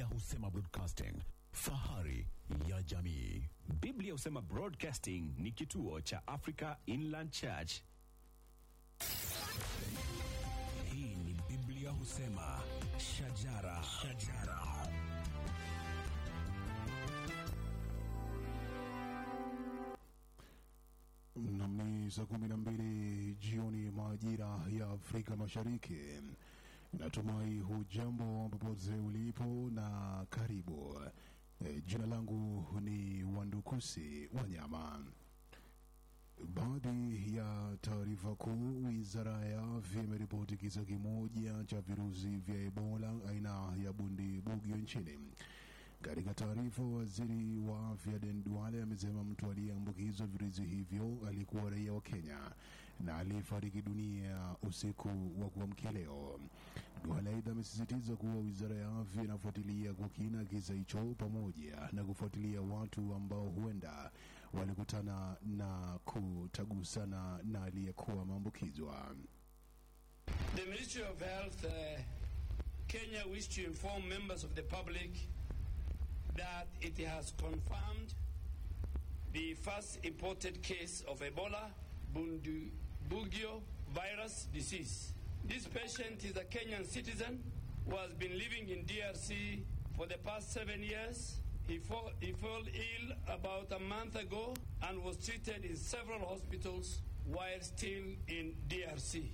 Biblia husema broadcasting, fahari ya jamii. Biblia husema Broadcasting ni kituo cha Africa Inland Church. Hii ni Biblia husema shajara, shajara. Nam ni saa kumi na mbili jioni majira ya Afrika Mashariki. Natumai hujambo popote ulipo na karibu. E, jina langu ni Wandukusi Wanyama. Baadhi ya taarifa kuu, wizara ya afya imeripoti kisa kimoja cha virusi vya Ebola aina ya bundibugyo nchini. Katika taarifa, waziri wa afya Den Duale amesema mtu aliyeambukizwa virusi hivyo alikuwa raia wa Kenya na aliyefariki dunia usiku wa kuamkia leo. Duale aidha amesisitiza kuwa wizara ya afya inafuatilia kwa kina kisa hicho pamoja na kufuatilia watu ambao huenda walikutana na kutagusana na aliyekuwa maambukizwa. The Ministry of Health, uh, Kenya, wish to inform members of the public that it has confirmed the first imported case of Ebola Bundibugyo virus disease. This patient is a Kenyan citizen who has been living in DRC for the past seven years. He, fall, he fell ill about a month ago and was treated in several hospitals while still in DRC.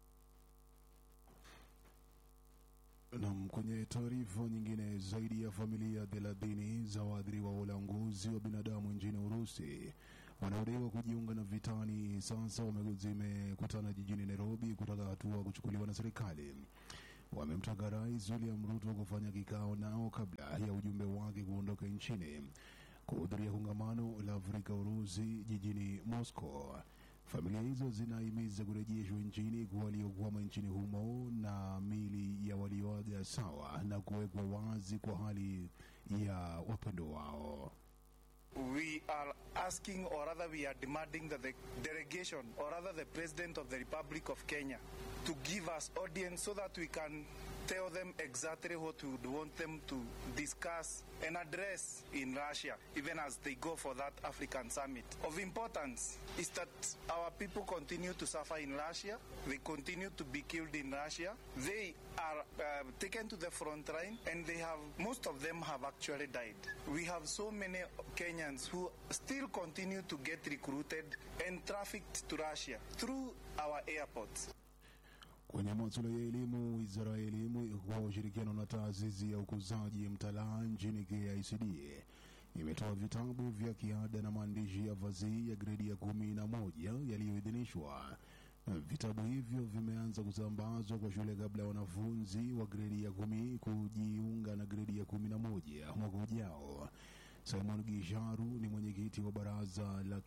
Nam, kwenye taarifa nyingine, zaidi ya familia thelathini za waathiriwa wa ulanguzi wa binadamu nchini Urusi wanaodaiwa kujiunga na vitani sasa wame- zimekutana jijini Nairobi kutaka hatua kuchukuliwa na serikali. Wamemtaka Rais William Ruto kufanya kikao nao kabla ya ujumbe wake kuondoka nchini kuhudhuria kongamano la Afrika Urusi jijini Moscow. Familia hizo zinahimiza kurejeshwa nchini kwa waliokwama nchini humo na mili ya walioaga sawa na kuwekwa wazi kwa hali ya wapendo wao. we are asking or rather we are demanding that the delegation or rather the president of the republic of kenya to give us audience so that we can tell them exactly what we would want them to discuss and address in russia even as they go for that african summit of importance is that our people continue to suffer in russia they continue to be killed in russia they are uh, taken to the front line and they have most of them have actually died we have so many kenyans who still continue to get recruited and trafficked to russia through our airports Kwenye masuala ya elimu, wizara ya elimu kwa ushirikiano na taasisi ya ukuzaji mtalaa nchini KICD imetoa vitabu vya kiada na maandishi ya fasihi ya gredi ya kumi na moja yaliyoidhinishwa. Vitabu hivyo vimeanza kusambazwa kwa shule kabla ya wanafunzi wa gredi ya kumi kujiunga na gredi ya kumi na moja mwaka ujao. Simon Gisharu ni mwenyekiti wa baraza la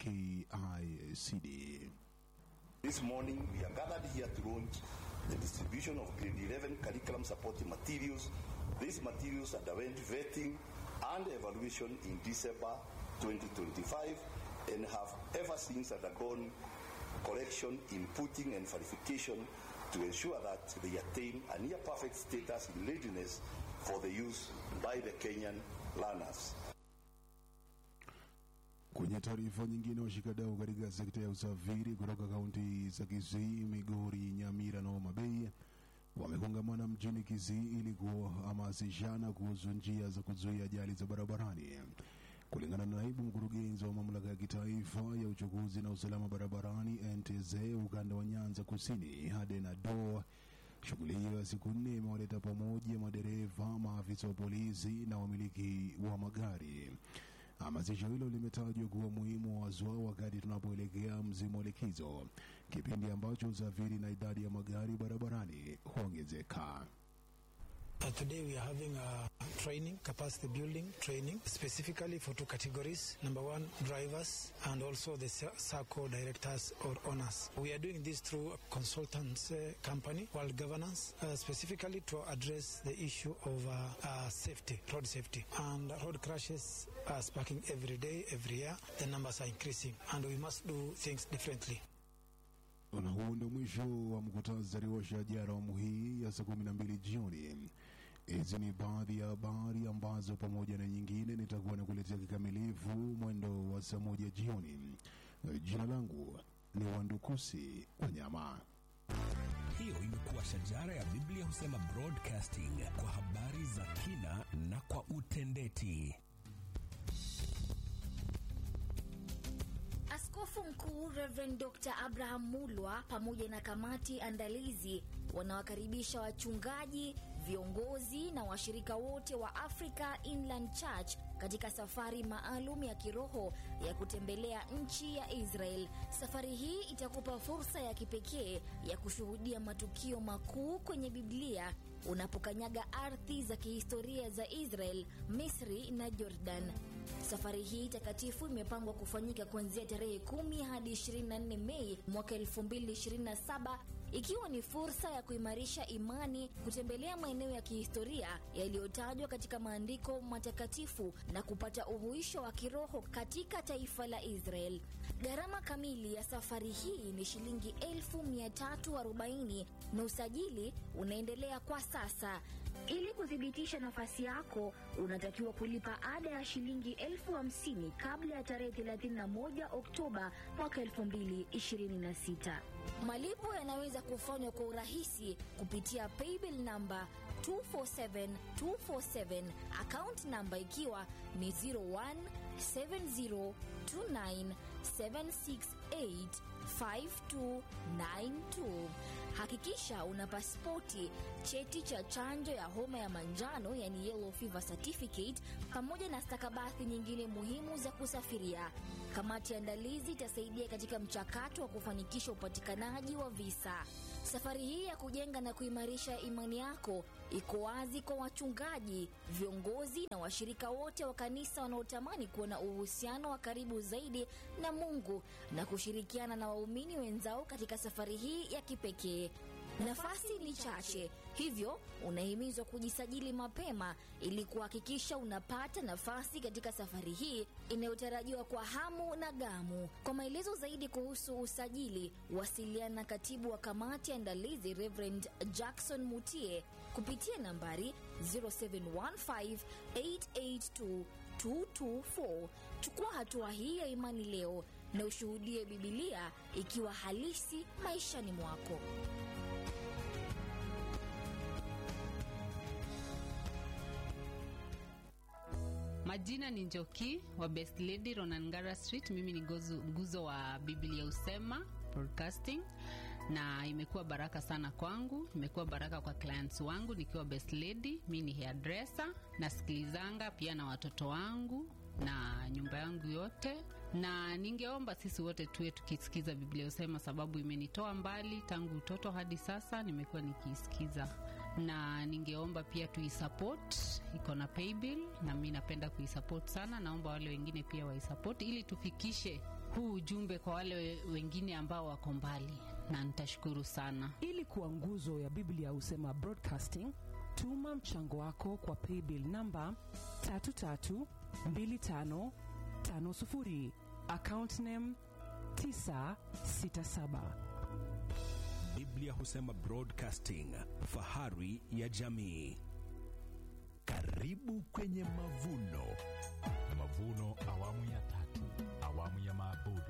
KICD. This morning, we are gathered here to launch the distribution of grade 11 curriculum supporting materials. These materials underwent vetting and evaluation in December 2025 and have ever since undergone correction, inputting, and verification to ensure that they attain a near perfect status in readiness for the use by the Kenyan learners. Kwenye taarifa nyingine, washikadau katika sekta ya usafiri kutoka kaunti za Kisii, Migori, Nyamira na Homa Bay wamekongamana mjini Kisii ili kuhamasishana kuhusu njia za kuzuia ajali za barabarani. Kulingana na naibu mkurugenzi wa mamlaka ya kitaifa ya uchukuzi na usalama barabarani NTSA ukanda wa Nyanza Kusini, Aden Ado, shughuli hiyo ya siku nne imewaleta pamoja madereva, maafisa wa polisi na wamiliki wa magari. Hamasisho hilo limetajwa kuwa muhimu haswa wakati tunapoelekea msimu wa likizo, kipindi ambacho usafiri na idadi ya magari barabarani huongezeka. Uh, today we are having a training, capacity building training, specifically for two categories. Number one, drivers and also the cir- circle directors or owners. We are doing this through a consultants uh, company, World Governance, uh, specifically to address the issue of uh, uh, safety, road safety. And road crashes are sparking every day, every year. The numbers are increasing and we must do things differently. Na huu ndio mwisho wa mkutasari wa shajara awamu hii ya saa kumi na mbili jioni. Hizi ni baadhi ya habari ambazo pamoja na nyingine nitakuwa nakuletea kikamilifu mwendo wa saa moja jioni. Jina langu ni Wandukusi Wanyama. Hiyo imekuwa shajara ya Biblia husema broadcasting kwa habari za kina na kwa utendeti. Askofu Mkuu Reverend Dr. Abraham Mulwa pamoja na kamati andalizi wanawakaribisha wachungaji, viongozi na washirika wote wa Africa Inland Church katika safari maalum ya kiroho ya kutembelea nchi ya Israel. Safari hii itakupa fursa ya kipekee ya kushuhudia matukio makuu kwenye Biblia unapokanyaga ardhi za kihistoria za Israel, Misri na Jordan. Safari hii takatifu imepangwa kufanyika kuanzia tarehe 10 hadi 24 Mei mwaka 2027 ikiwa ni fursa ya kuimarisha imani, kutembelea maeneo ya kihistoria yaliyotajwa katika maandiko matakatifu na kupata uhuisho wa kiroho katika taifa la Israel. Gharama kamili ya safari hii ni shilingi 1340 na usajili unaendelea kwa sasa. Ili kuthibitisha nafasi yako, unatakiwa kulipa ada ya shilingi elfu hamsini kabla ya tarehe 31 Oktoba mwaka 2026. Malipo yanaweza kufanywa kwa urahisi kupitia paybill namba 247247 account namba ikiwa ni 017029768592. Hakikisha una pasipoti, cheti cha chanjo ya homa ya manjano yani yellow fever certificate, pamoja na stakabadhi nyingine muhimu za kusafiria. Kamati ya andalizi itasaidia katika mchakato wa kufanikisha upatikanaji wa visa. Safari hii ya kujenga na kuimarisha imani yako iko wazi kwa wachungaji, viongozi na washirika wote wa kanisa wanaotamani kuwa na uhusiano wa karibu zaidi na Mungu na kushirikiana na waumini wenzao katika safari hii ya kipekee. Nafasi ni chache, hivyo unahimizwa kujisajili mapema ili kuhakikisha unapata nafasi katika safari hii inayotarajiwa kwa hamu na gamu. Kwa maelezo zaidi kuhusu usajili, wasiliana na katibu wa kamati ya andalizi Reverend Jackson Mutie kupitia nambari 0715882224. Chukua hatua hii ya imani leo na ushuhudie Bibilia ikiwa halisi maishani mwako. Majina ni Njoki wa Best Lady Ronangara Street. Mimi ni gozu, nguzo wa Biblia Usema Broadcasting, na imekuwa baraka sana kwangu, imekuwa baraka kwa clients wangu nikiwa Best Lady. Mi ni hairdresser, nasikilizanga pia na watoto wangu na nyumba yangu yote, na ningeomba sisi wote tuwe tukisikiza Biblia Usema, sababu imenitoa mbali tangu utoto hadi sasa, nimekuwa nikiisikiza na ningeomba pia tuisupport, iko na paybill na mi napenda kuisupport sana. Naomba wale wengine pia waisupport ili tufikishe huu ujumbe kwa wale wengine ambao wako mbali, na nitashukuru sana. Ili kuwa nguzo ya Biblia Husema Broadcasting, tuma mchango wako kwa paybill namba 332550 account name 967 Biblia husema broadcasting, fahari ya jamii. Karibu kwenye mavuno. Mavuno awamu ya tatu, awamu ya maabudu.